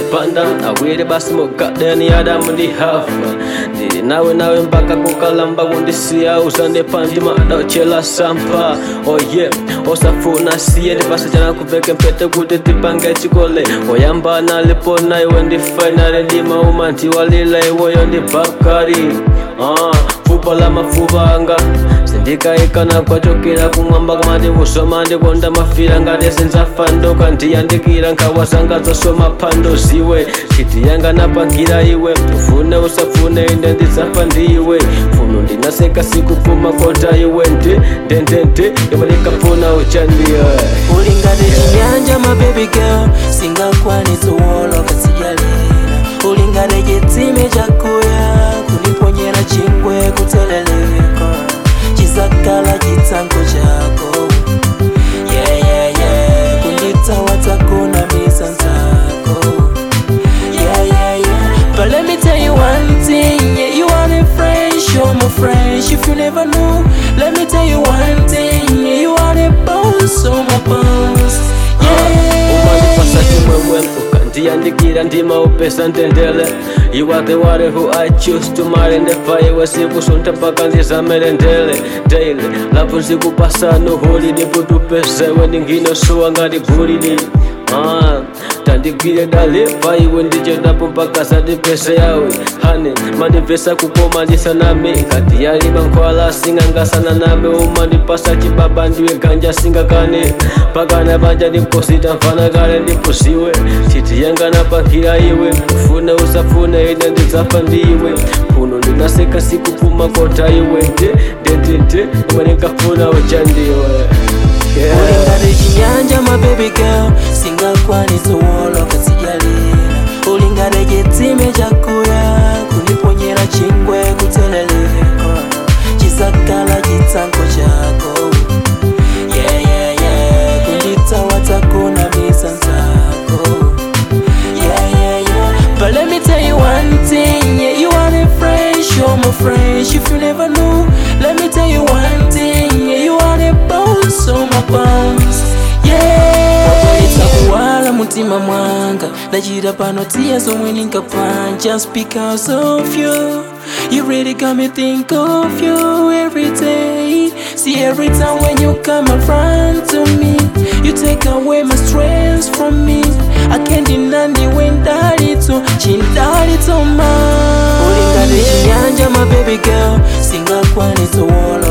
ndipanda awiri basi mugadeni adamu ndi hafa ndili nawe nawe mpaka kukalamba kundisiya uzandipa ndimadauchela sampa oye osafuna siye ndipasa chana kuveke mpete kuti tipange chikole oyambana lipona iwe ndifainale ndimauma ntiwalila iweyo ndi bakari ah, fupa la mafupa anga sindikaikana kwachokera kumwamba kamati kusoma ndikonda mafira ngati sinzafa ndoka ndiyandikira nkhawa zanga zosoma phando ziwe chiti yanga napangira iwe ufune usafune inde ndidzafa ndiwe funo ndinaseka sikupfuma kota iwe ndi ndendende iwe ndikafuna uchandiwe uli ngati chinyanja ma baby girl singakwanitsa uwoloka sijalira uli ngati chitsime chakuya kuliponyera chingwe kutseleleka chizakala chitsango chako yeah, yeah, yeah. kunditsawatsa kunamisa nzako yeah, yeah, yeah. But let me tell you one thing, yeah, you are the fresh, you're my fresh. If you never know, let me tell you one thing, yeah, you are the boss, oh my boss. umandipasa Yeah, chimwemwe ukandiyandikira ndima upesa ndendele you are the one who i choose to marry ndefa iwe sikusunta paka ndizamele ndele daily lapo nzikupasa nuhuli niputupesewe ndinginosuwa ngati gulidi Ah, tandigwire dalepa iwe ndichedapo mpaka sadipese yawe hane mandipesa kukoma ndisaname ngati yaliba nkhwala singangasana name umandipasa chibaba ndiwe ganja singakane pakana banja ndimposita mfana kale ndipusiwe chiti yanga napankhira iwe ufune usafune ine ndidzafa ndiwe puno ndinaseka sikupuma kota iwe nde ndendende imwe ndingafuna uchandiwe uli yeah. ngati chinyanja ma baby girl singakwanitsa uwoloka sijalira uli ngati chitsime chakuya kuliponyera chingwe kutseleleka chizakala chitsango chako yeah, yeah, yeah. kunditsawatsa kunamisa nzako yeah, yeah, yeah. But let me tell you one thing, yeah, you are the fresh, you're my fresh. If you never know, let me tell you one thing, yeah, you are the boss, oh my boss. Yeah, kuwala mutima mwanga ndachita pano tiya zomwe ndinkapanga just because of you you really got me think of you every day see every time when you come around to me you take away my stress from me i can't deny ndiwe ndalito chindalito ma uli ngati chinyanja my baby girl singakwanitsa uwoloka